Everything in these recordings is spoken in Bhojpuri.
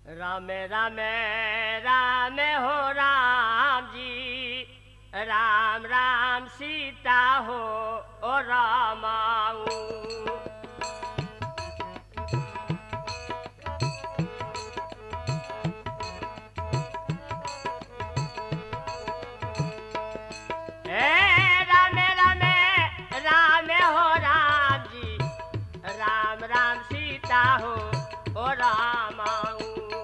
राम राम राम हो राम जी राम राम सीता हो ओ रामाऊ हे राम राम राम हो राम जी राम राम सीता हो ओ रामाऊ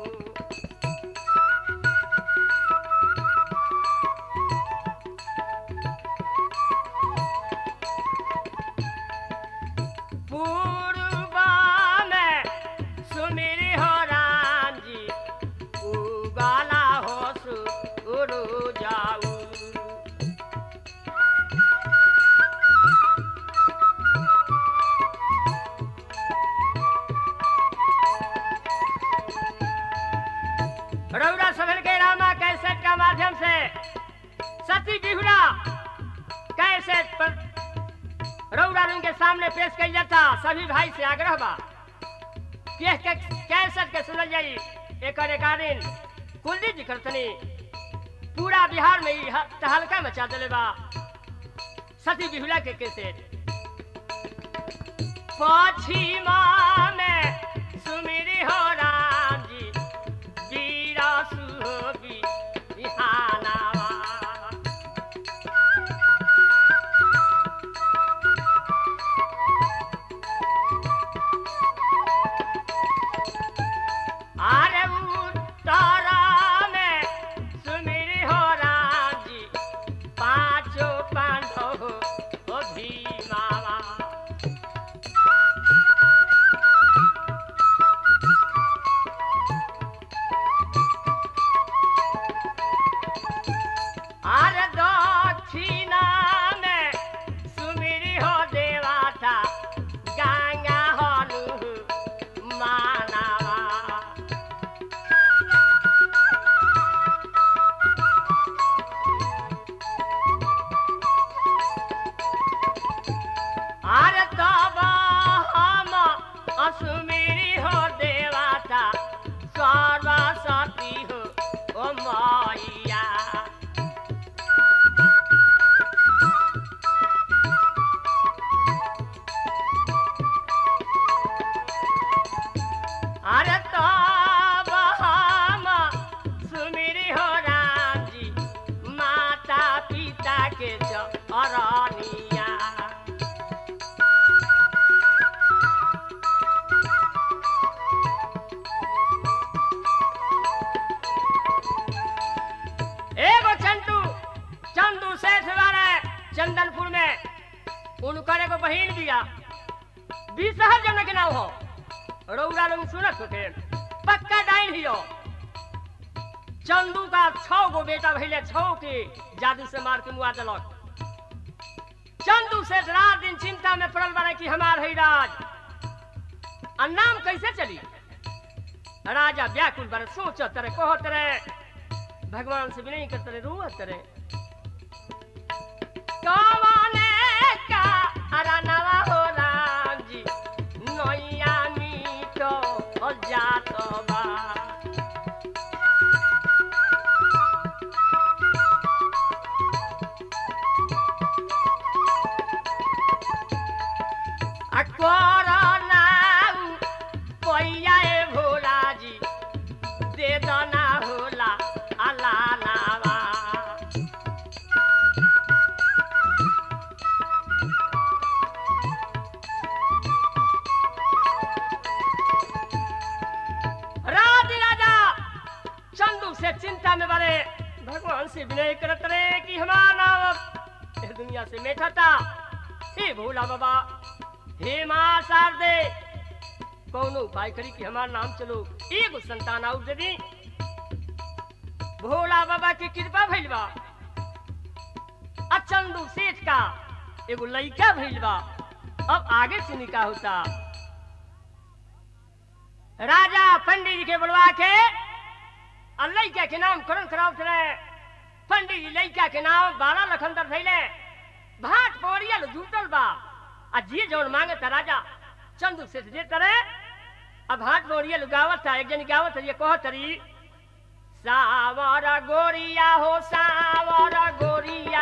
पूर्वा में सुमिरी हो राम जी उगाला हो सुरु जाऊ रौरा सभर के रामा कैसेट का माध्यम से सती बिहुला कैसेट पर रौरा रंग के सामने पेश कई जाता सभी भाई से आग्रह बा कि यह के कैसेट के सुनल जाई एक रिकॉर्डिंग कुलदीप जी करतनी पूरा बिहार में ही ह- तहलका मचा देले बा सती बिहुला के कैसेट पश्चिमा में सुमिरी हो राम जी वीरा सुहोबी बिहानावा अरे उत्तरा में सुमिरी हो राम जी पांचों पांडव हो भीमावा अरे दक्षिणा में सुमिरी हो देवाता गंगा हनु मानावा अरे तब हम असुमिरी हो देवाता सर्वसती हो ओ मैया अरे तब हम सुमिरी हो राम जी माता पिता के चरनिया एगो चंदू चंदू सेठ वाले चंदनपुर में उनकर एगो बहिन बिया बीसहर जन के नाम हो रौरा लोग सुनत होते पक्का डाइन हियो चंदू का छौ गो बेटा भैले छौ के जादू से मार के मुआ देलक चंदू से रात दिन चिंता में पड़ल बने कि हमार है राज आ नाम कैसे चली राजा व्याकुल बने सोचत रहे कहत रहे भगवान से विनय करते रहे रोवत रहे कौने का अरनवा हो राम जी नैया मीठो हो जात बा आ करनाऊ पैया ए भोला जी दे दना होला अला नावा राज राजा चंदू से चिंता में बड़े भगवान से विनय करत रहे कि हमारा नाम अब इस दुनिया से मेठा था हे भोला बाबा हे माँ शारदे कौनो उपाय करी कि हमारा नाम चलो एगो संतान आउट दे दी भोला बाबा की कृपा भइल बा आ चंदू सेठ का एगो लइका भइल बा अब आगे से का होता राजा पंडित जी के बुलवा के आ लइका के नाम करण करावत रहे पंडित जी लइका के नाम बारह लखनदर थैले भाट पोरियल जुटल बा आ जे जौन मांगे त राजा चंदू सेठ दे तरे अब हाथ बोरिया गावत था एक जन गावत ये कहत तरी सावर गोरिया हो सावर गोरिया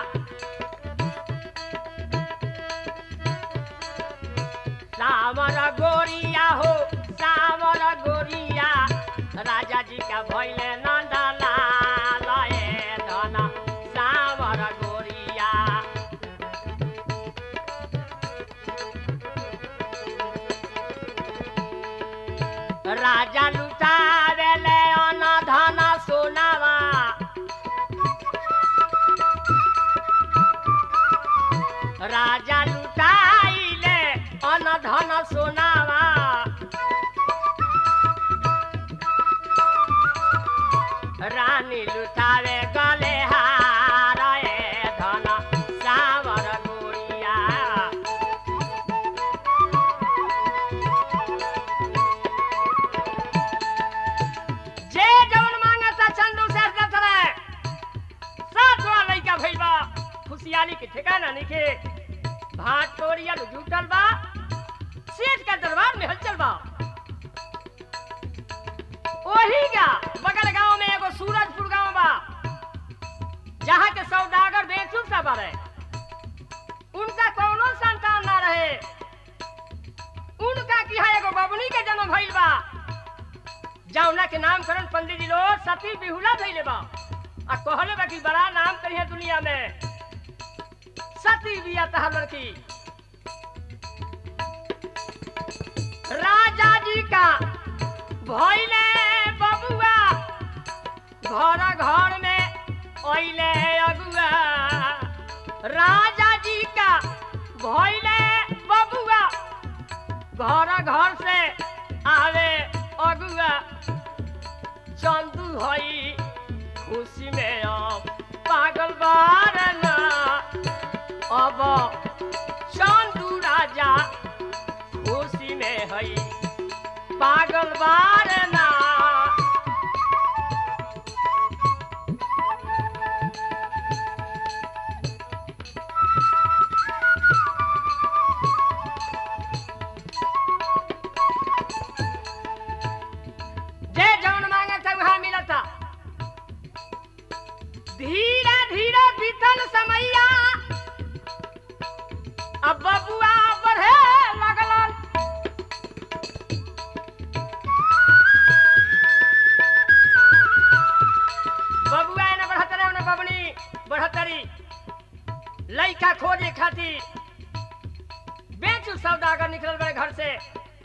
सावर गोरिया हो सावर गोरिया राजा जी का भैले नंदला लए धन सावर गोरिया राजा लुटावेले अन धन सोनावा राजा लुटाइले अन धन सोनावा रानी लुटावे गले हार ए धन सावर गोरिया जे जवन मांगता चंदू से दत रहे सात बड़ा लइका भइल बा खुशियाली के ठिकाना नइखे भाट तोरिया जुटल बा सेठ का दरबार में हलचल बा ओही का बगल गांव में एगो सूरजपुर गांव बा जहाँ के सौदागर बेचूब सा बारे उनका कौनो संतान ना रहे उनका की है एगो बबनी के जन्म भइल बा जौना के नामकरण पंडित जी लोग सती बिहुला भइले बा आ कहले बा कि बड़ा नाम करी है दुनिया में सती बिया तहर लड़की राजा जी का भइले बबुआ घर घर में ओइले अगुआ राजा जी का भइले बबुआ घर घर से आवे अगुआ चंदू हई खुशी में अब पागल बार ना अब चंदू राजा खुशी में हई पागल बार ना जे जौन मांगे था वहां मिला था धीरे धीरे बीतल समैया अब बबुआ बढ़े लगलन बबुआ ने बढ़त रहे उन्हें बबनी बढ़तरी लइका खोजे खातिर बेचू सौदागर निकलल बड़े घर से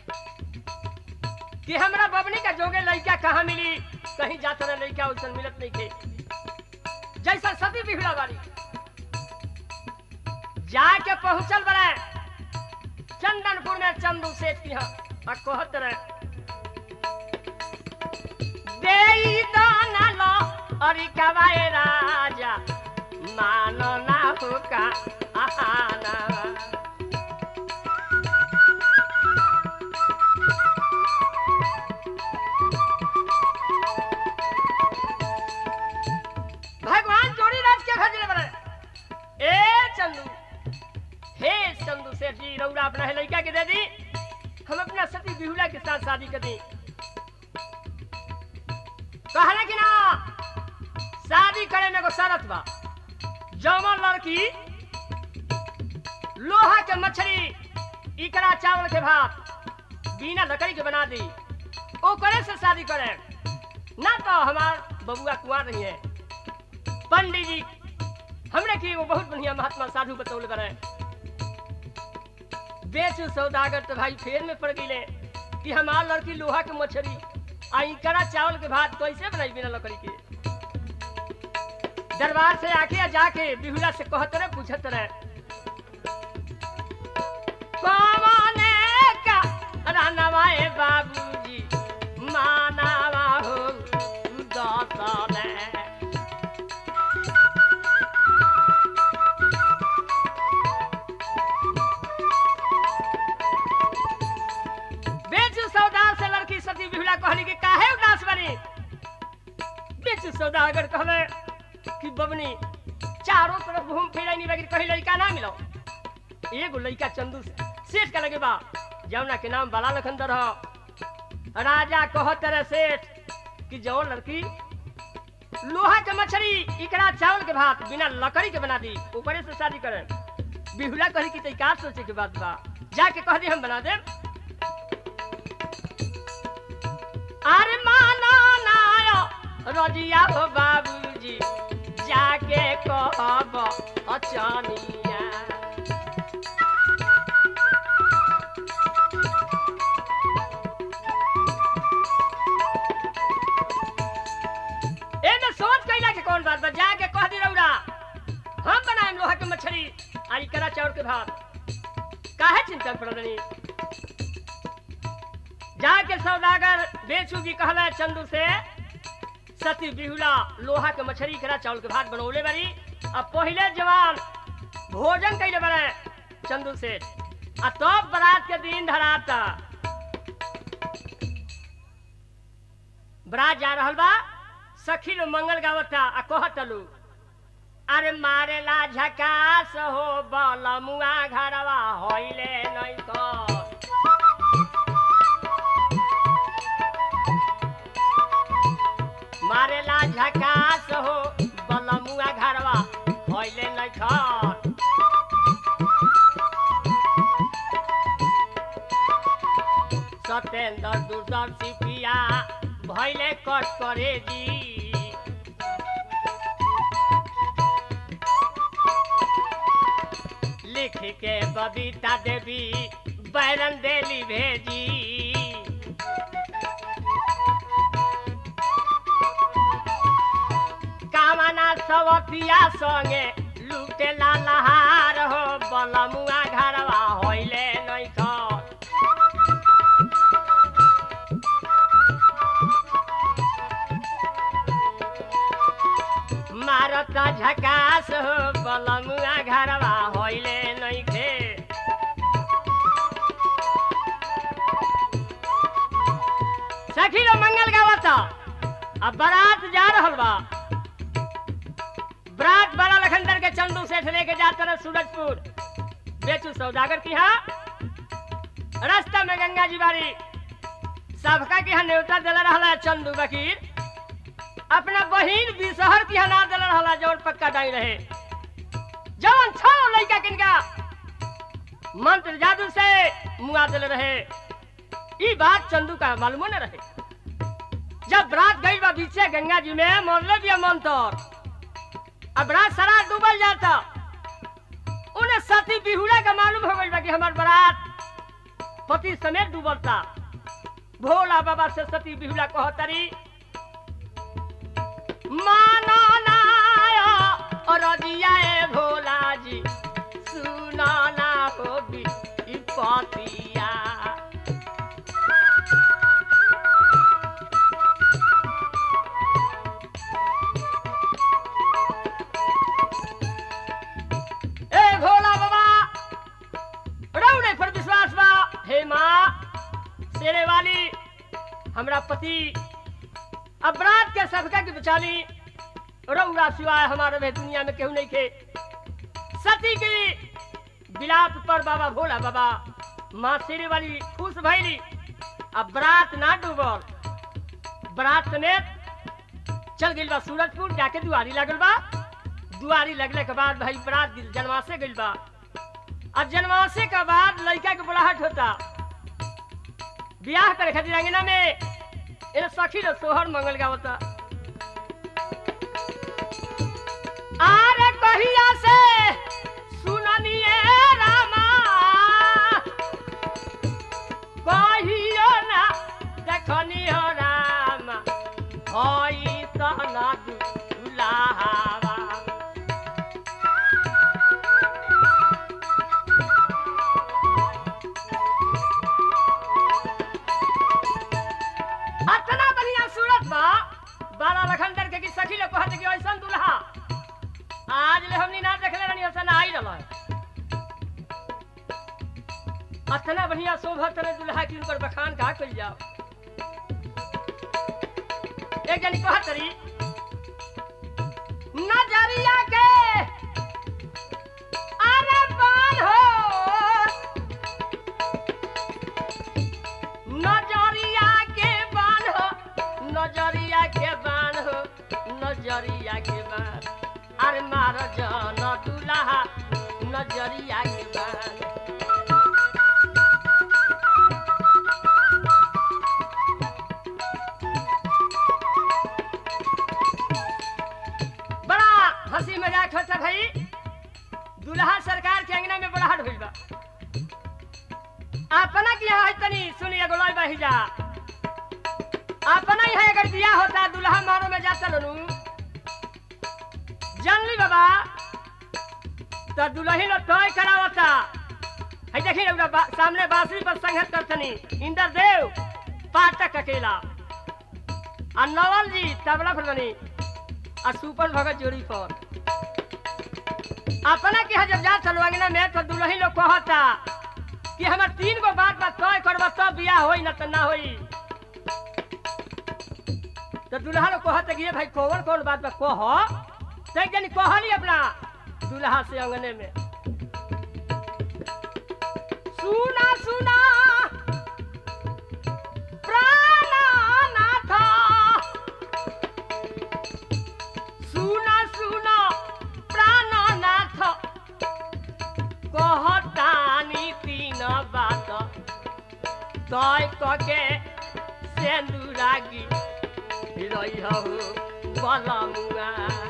कि हमरा बबनी का जोगे लइका कहाँ मिली कहीं जात रहे लइका उसन मिलत नहीं थे जैसा सती बिगड़ा वाली जाके पहुंचल बड़े चंदनपुर में चंदू सेठ की यहाँ आ कहत रहे देई दाना लो अरे कवाए राजा मानो ना होका आहाना भगवान जोड़ी राज के खजरे बने ए चंदू हे चंदू सेठ जी रौरा अपना है लड़का के दे दी हम अपना सती बिहुला के साथ शादी कर दी कहले कि ना शादी करे में एगो शरत बा जमन लड़की लोहा के मछली इकरा चावल के भात बिना लकड़ी के बना दी ओकरे से शादी करे ना तो हमार बबुआ कुआर रही है पंडित जी हमने की वो बहुत बढ़िया महात्मा साधु बतौल करे बेचू सौदागर तो भाई फेर में पड़ गई कि हमार लड़की लोहा के मछली आ इकरा चावल के भात कैसे बनाई बिना लकड़ी के दरबार से आके या जाके बिहुला से कहत रहे पूछत रहे कौने का रानवाए बाबूजी मानावा हो दसने बेचू सौदार से लड़की सती बिहुला कहली कि काहे उदास बनी बेचू सौदागर कहले कि बबनी चारों तरफ घूम फिरे नहीं लगी कहीं लड़का ना मिलो एगो लड़का चंदू से सेठ का लगे बा जमुना के नाम बाला लखनदर हो राजा कहत रहे सेठ कि जो लड़की लोहा के मछली इकरा चावल के भात बिना लकड़ी के बना दी ऊपरे से शादी करें बिहुला कही कि तई का सोचे के बात बा जाके कह दी हम बना दे अरे माना नायो रजिया हो बाबूजी जाके कहब अचनिया एमे सोच कैला के कौन बात बा जाके कह दी रौरा हम बनाएम लोहा के मछली आई करा चाउर के भात काहे चिंता पड़नी जाके सौदागर बेचू जी कहला चंदू से सती बिहुला लोहा के मछली करा चावल के भात बनौले बारी अब पहिले जवान भोजन कैले बने चंदू से आ तब बरात के दिन धराता बरात जा रहल बा सखी लो मंगल गावता आ कहतलू अरे मारेला झकास हो बलमुआ घरवा होइले नहीं तो मारेला झकास हो बलमुआ घरवा होइले नहीं खर सत्येंद्र दूरदर्शी पिया भैले कट करे जी लिख के बबीता देवी बैरन देली भेजी कामना सवतिया संगे लुटे लहार हो बलमुआ घरवा होइले नहीं खर मारता झकास हो बलमुआ घरवा होइले नहीं खे सखी लो मंगल गावता अब बारात जा रहल बा बरात बड़ा लखनदर के चंदू सेठ लेके जात रहे सूरजपुर बेचू सौदागर की यहाँ रास्ता में गंगा जी बारी सबका की यहाँ न्योता दिला रहला चंदू वकील अपना बहिन बिसहर की हना दिल रहला जौन पक्का डाई रहे जवन छो लइका किनका मंत्र जादू से मुआ दिल रहे ई बात चंदू का मालूम न रहे जब रात गई बा बीचे गंगा जी में मरले दिया मंत्र अब रात सारा डूबल जाता उन्हें सती बिहुला का मालूम हो गई बा कि हमार बारात पति समेत डूबलता भोला बाबा से सती बिहुला कहतरी माना नाया और दिया ए भोला जी सुना ना हो भी ई पतिया ए भोला बाबा रौड़े पर विश्वास बा हे माँ शेरे वाली हमरा पति अपराध के सबका की बचाली रौरा सिवाय हमारे में दुनिया में केहू नहीं के सती की बिलाप पर बाबा भोला बाबा माँ शेरे वाली खुश भैली अब बरात ना डूबल बरात समेत चल गई बा सूरजपुर जाके दुआरी लगल बा दुआरी लगले के बाद भाई बरात जनवासे गइल बा अब जनवासे के बाद लड़का के बुलाहट होता ब्याह करे खातिर अंगना में इन सखी लोग सोहर मंगल गावता आरे कहिया से सुननिए रामा कहियो ना देखनी हो रामा होई तना दुलावा अतना बढ़िया सूरत बा बाला लखनदर के की सखी लोग कहते कि ऐसन दुल्हा आज ले हमनी ना देखले रहनी ऐसा ना आई रहल अतना बढ़िया शोभत रहे दुल्हा की उनकर बखान का कइल जाओ एक जनी कहत रही नजरिया के अरे बाल हो नजरिया के नजरिया के बाण हो नजरिया के बाण अरे मार जन दुल्हा नजरिया के बाण बड़ा हंसी मजाक होता भाई दुल्हा सरकार के अंगना में बड़ा हट भइल बा अपना की है तनी सुनिए गोलाई बही जा अपना ही है अगर बिया होता दुल्हा मारो में जाता लोनू जानली बाबा तो दुल्ही लोग तय करावता है देखी रउरा बा, सामने बांसुरी पर संघर्ष करतनी इंद्र देव पाठक अकेला आ नवल जी तबला पर बनी आ सुपन भगत जोड़ी पर अपना के जब जा चलो अंगना में तो दुल्ही लोग कहता कि हमार तीन गो बात बा तय करबा तब बियाह होई ना तो ना होई तो दुल्हा लोग कहता कि ये भाई कौन कौन बात बा कह तो एक जनी कहली अपना दुल्हा से अंगने में सुना सुना प्राणनाथ सुना सुना प्राणनाथ कहतानी तीन बात तय कके सेंदुरागी रही हो बलमुआ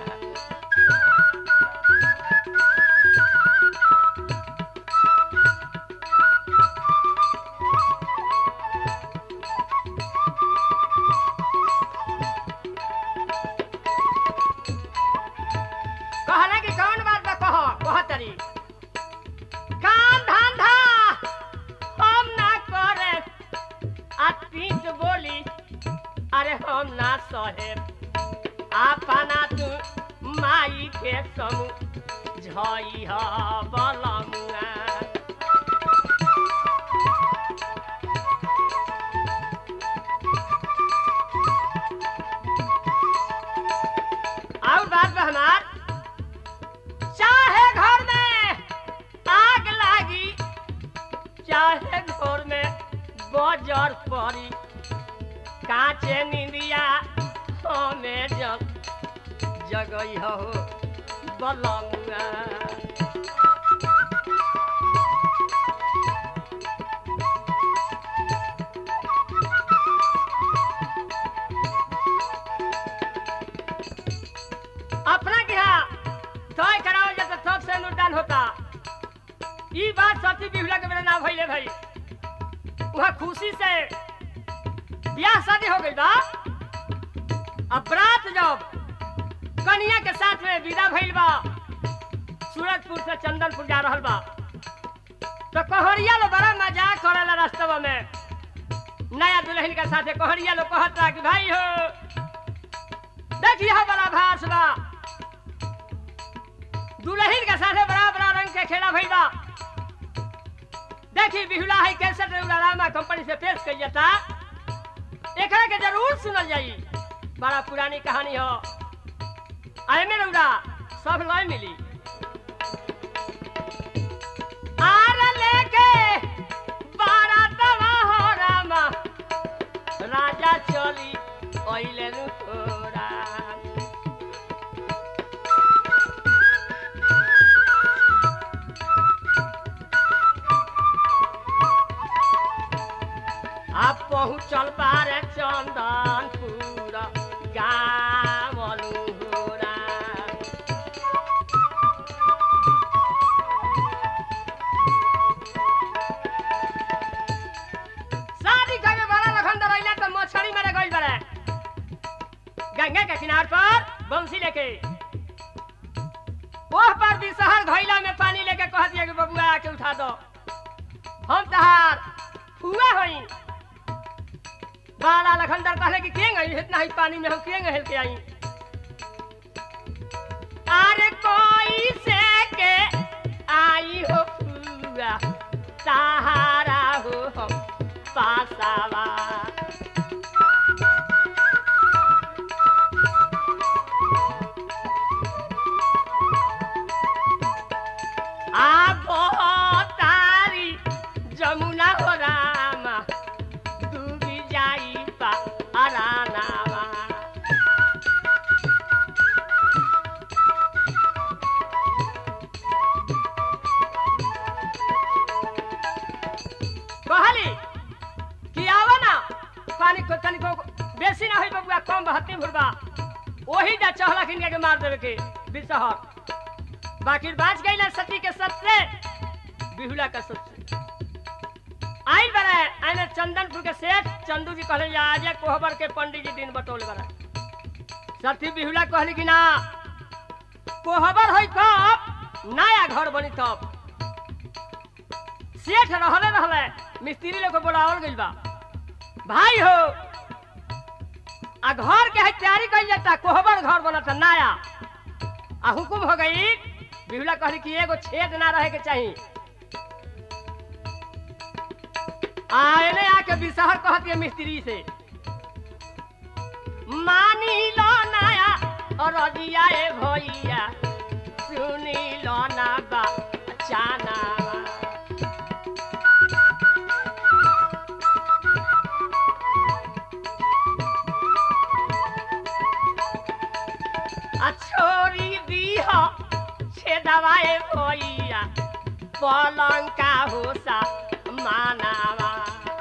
कहला कि कौन बात बा कह कह तरी काम धंधा हम ना करे आ पीठ बोली अरे हम ना सहे अपना तू माई के समू झई ह बलमुआ और बात बा हमार चाहे घर में आग लागी चाहे घर में बजर पड़ी काचे निंदिया हमें जग जगई हो बलमुआ अपना के यहाँ तय करावल जाता तब से अनुदान होता ई बात सती बिहुला के मेरे ना भइले भाई वहाँ खुशी से ब्याह शादी हो गई बा अब रात जब कन्या के साथ में विदा भइल बा सूरजपुर से चंदनपुर जा रहल बा तो कहरिया लो बड़ा मजाक करेला रास्तवा में नया दुल्हन के साथे कहरिया लो कहता कि भाई हो देखिए बड़ा भास बा दुल्हन के साथे बड़ा बड़ा रंग के खेला भइल बा देखी बिहुला है कैसे रेउला रामा कंपनी से पेश कइल जाता एकरा के जरूर सुनल जाई बड़ा पुरानी कहानी हो आए में रउरा सब लय मिली आर लेके बारातवा हो रामा राजा चली ओइले नु तोरा आप पहुँचल बारे चंदनपुर गावलू होरा शादी करे बड़ा लखन रहिला तो मछली मारे गइल बारे गंगा के किनार पर बंसी लेके ओह पर भी शहर घैला में पानी लेके कह दिया कि बबुआ आके उठा दो हम तहार हुआ होई बाला लखनदर कहले कि केंग आई इतना ही पानी में हम केंग हेल के आई अरे कोई से के आई हो फुआ सहारा हो हम पासावा आ तारी जमुना हो रामा डूबी जाई पा अरानावा एकदम बहत्ती भुरबा वही जा चहला किन के मार देवे के बिसहर बाकी बाज गई ना सती के सबसे बिहुला का सबसे आई बरा आने चंदनपुर के सेठ चंदू जी कहले आज कोहबर के पंडित जी दिन बटोल बरा सती बिहुला कहली कि ना कोहबर होई कब नया घर बनी तब सेठ रहले रहले मिस्त्री लोग को बुलावल गइल बा भाई हो आ घर के है तैयारी कइल जाता कोहबर घर बनता नया आ हुकुम हो गई बिहुला कहली कि एगो छेद ना रहे के चाहिए आ एने आके बिसहर कहत के मिस्त्री से मानी लो नया और रजिया ए भैया सुनी लो ना बा चाना आ छोरी दीह छे दवाए भैया पलंग का होसा मानावा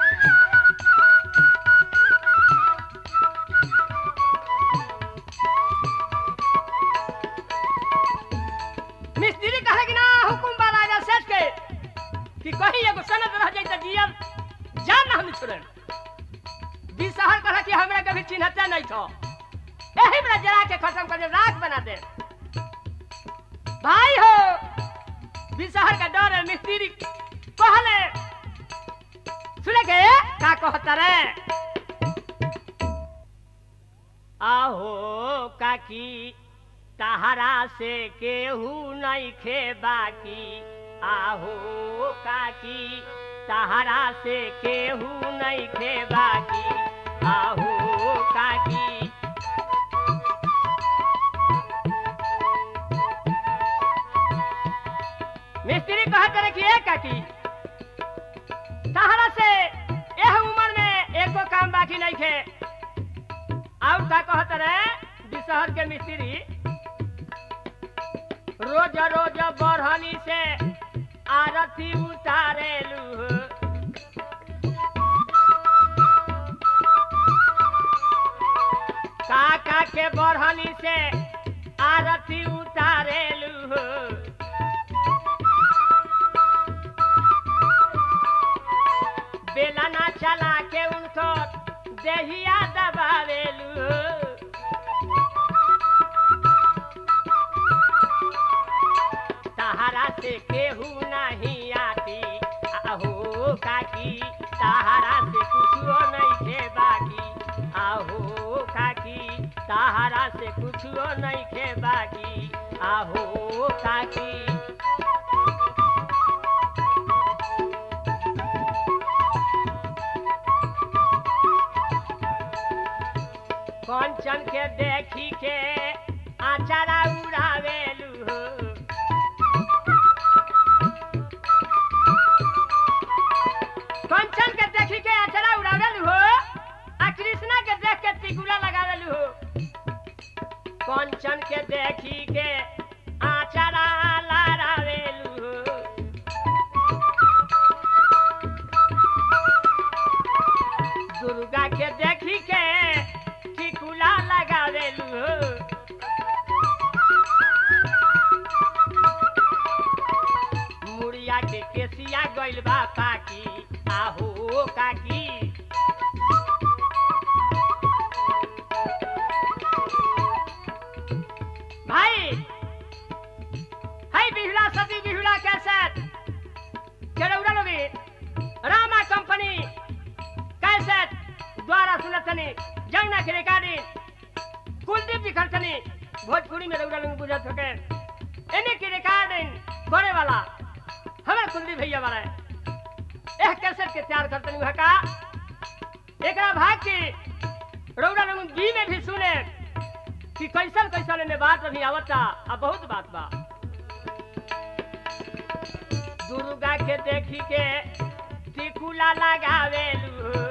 मिस्त्री कहे कि ना हुकुम बा राजा सेठ के कि कहीं एगो सनद रह जाई त जियम जान ना हम छोड़े बिसहर कहे कि हमरा कभी चिन्हते नहीं थो यही में जला के खत्म कर दे राख बना दे भाई हो बिसहर का डर है मिस्त्री कहले सुने के का कहता रे आहो काकी तहरा से केहू नहीं खे बाकी आहो काकी तहरा से केहू नहीं खे बाकी आहो काकी मिस्त्री कहत रहे कि ए काकी तहरा से एह उम्र में एको काम बाकी नहीं खे और का कहत रहे बिसहर के मिस्त्री रोज रोज बढ़नी से आरती उतारेलू काका के बढ़नी से आरती उतारेलू बेला ना चला के उनको देहिया दबावेलू सहारा से केहू नहीं आती आहो काकी सहारा से कुछो नहीं खे बाकी आहो काकी सहारा से कुछो नहीं खे बाकी आहो काकी कंचन के देखी के आचारा उड़ावेलू कंचन के देखी के आचारा उड़ावेलू हो आ कृष्णा के देख के टिकुला लगावेलू हो कंचन के देखी के आचारा लड़ावेलू हो दुर्गा के देखी के टिकुला लगावेलू हो मुड़िया के केसिया गइल बा पाकी आहो काकी भाई हाय बिहुला सती बिहुला कैसेट केरौरा लोगी रामा कंपनी कैसेट द्वारा सुनतनी जमुना के रिकॉर्डिंग कुलदीप जी खर्चनी भोजपुरी में रौरा लोग बुझत होके इन्हीं की रिकॉर्डिंग करे वाला हमारे कुलदीप भैया वाला है एह कैसेट के तैयार करतनी वह का एकरा भाग की रौरा लोग बी में भी सुने कि कैसन कैसन में बात अभी आवता आ बहुत बात बा दुर्गा के देखी के टिकुला लगावेलू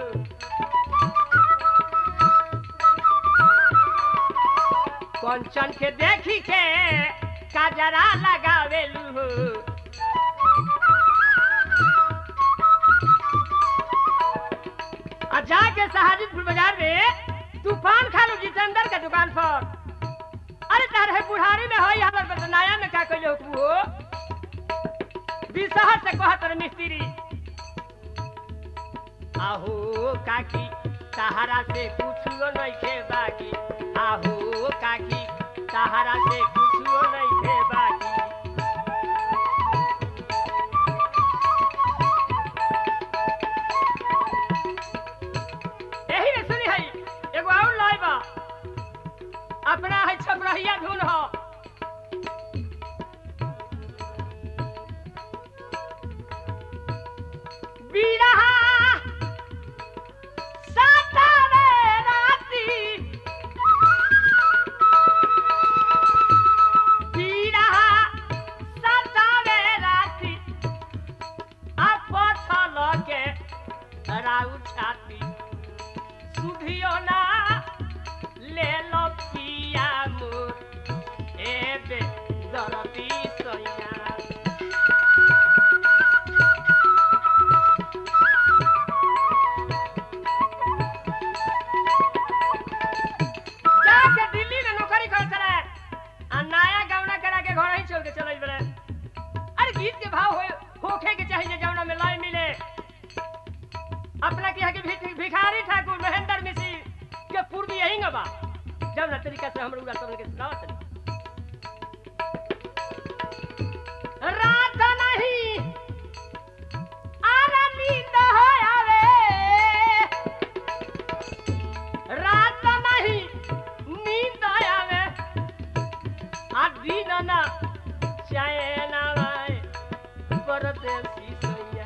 कंचन के देखी के काजरा लगावेलू आ जाके सहाजिदपुर बाजार में तूफान खा लो जितना पर अरे तारे बुढ़ारी में होई हमर बस नया में का कइले हुकू हो बिसहर से कहत रे मिस्त्री आहो काकी सहारा से कुछो नहीं खे बाकी आहो काकी सहारा से कुछो नहीं खे बाकी यही ने सुनी है एगो और लाई बा अपना है छपरहिया धुन हो बीरहा सातावे राती बीरहा सातावे राती अपथल के राउ छाती सुधियो ना ले लो पिया मोर एबे दरदी सैया जाके दिल्ली में नौकरी कर चले आ नया गौना करा के घर ही छोड़ के चले बड़े अरे गीत के भाव हो होखे के चाहिए जौना में लय मिले अपना के के भिख- भिखारी ठाकुर महेंद्र मिश्री के पूर्वी यही बा जौना तरीका से हम लोग सब के सुनावत रही। रात नहीं आरा नींद हो आवे रात नहीं नींद आवे आ दिन ना चैन आवे परदेसी सैया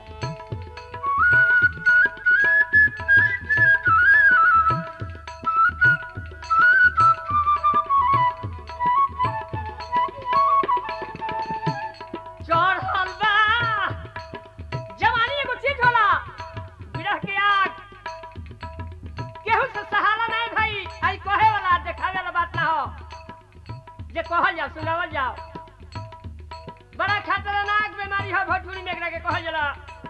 चढ़ल बा जवानी एगो चीज होला विरह के आग केहू से सहारा नहीं भाई आई कहे वाला देखावे वाला बात ना हो जे कहल जाओ सुनावल जाओ बड़ा खतरनाक बीमारी हो भोजपुरी में एकरा के कहल जाला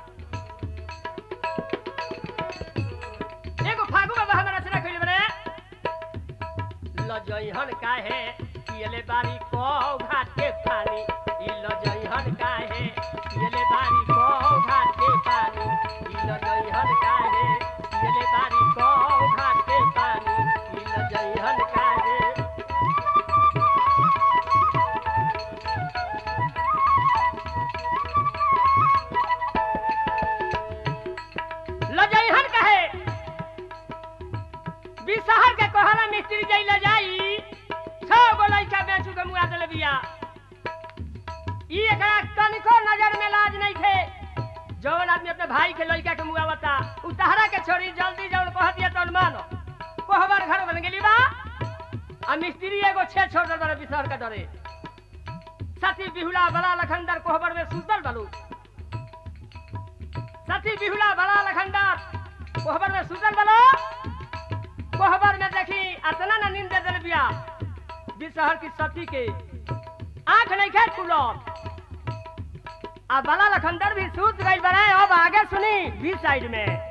एगो फागु बाबा हमरा रचना कइले बने लजइहन काहे पियले बारी को घाट के पानी ई लजइहन काहे पियले बारी को घाट के पानी ई लजइहन काहे पियले बारी को घाट के पानी ई लजइहन काहे लजइहन काहे बिसहर के कहला मिस्त्री जई ले जाई छो गो लइका बेचू के मुआ देले बिया ई एकरा तनिको नजर में लाज नहीं थे जौन आदमी अपने भाई के लइका के मुआ बता उ तहरा के छोड़ी जल्दी जौन कह दिया तौन मानो कोहबर घर बन गेली बा आ मिस्त्री एगो छे छोड़ दे बिसहर के डरे सती बिहुला बला लखंदर कोहबर में सुतल बलू सती बिहुला बला लखंदर कोहबर में सुतल बलो कोहबर में देखी अतना ना नींद दे दिल बिया बिसहर की सती के आंख नहीं खेत खुलो आ बला लखंदर भी सूत गई बड़े अब आगे सुनी बी साइड में